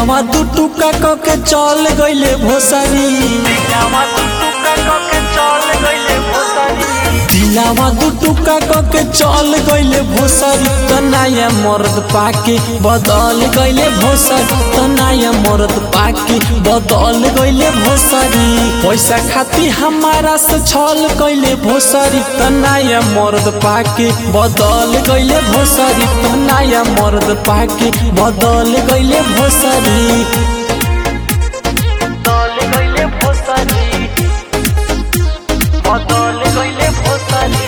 दिलावा दू टुका क के चल गइले भोसरी दिलावा दू टुका क के चल गइले भोसरी त नया मर्द पाके बदल गइले भोसरी त नया मर्द पाके बदल गइले भोसरी पैसा खाती हमारा से छल गइले भोसरी त नया मर्द पाके बदल गइले भोसरी त नया मर्द पाके बदल गइले भोसरी बदल गइले भोसरी बदल गइले भोसरी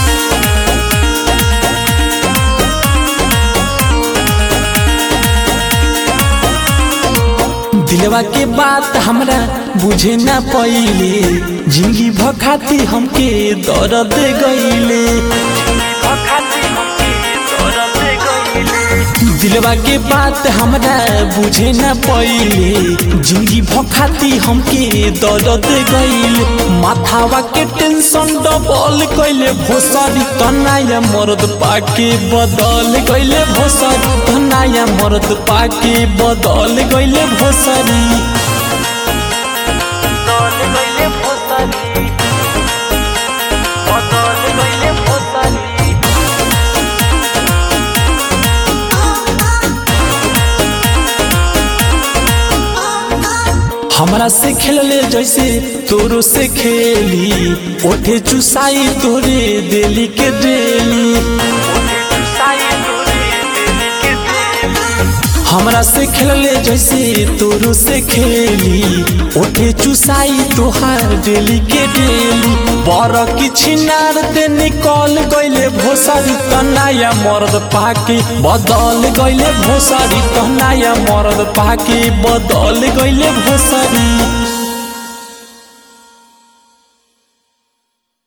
दिलवा के बात हमरा बुझे ना पइले जिंदगी भखाती हमके दर्द गइले खाती हमके दर्द गइले दिलवा के बात हमरा बुझे ना पइले जिंदगी भखाती हमके दर्द गइले माथावा के टेंशन डबल कइले भोसरी तनाया मर्द पाके बदल गइले भोसरी तनाया मर्द पाके बदल गइले भोसरी बदल गइले भोसरी बदल गइले भोसरी हमरा से खेलले जैसे तोरो से खेली ओठे चुसाई तोरे दिली के डेली साई तोरे दिल के दिल हमरा से खेलले जैसे तोरो से खेली ओठे चुसाई तोहार डेली के डेली बर की छिनार ते निकल गइले भोसरी तनाया मर्द पाके बदल गइले भोसरी तनाया मर्द पाके बदल गइले भोसरी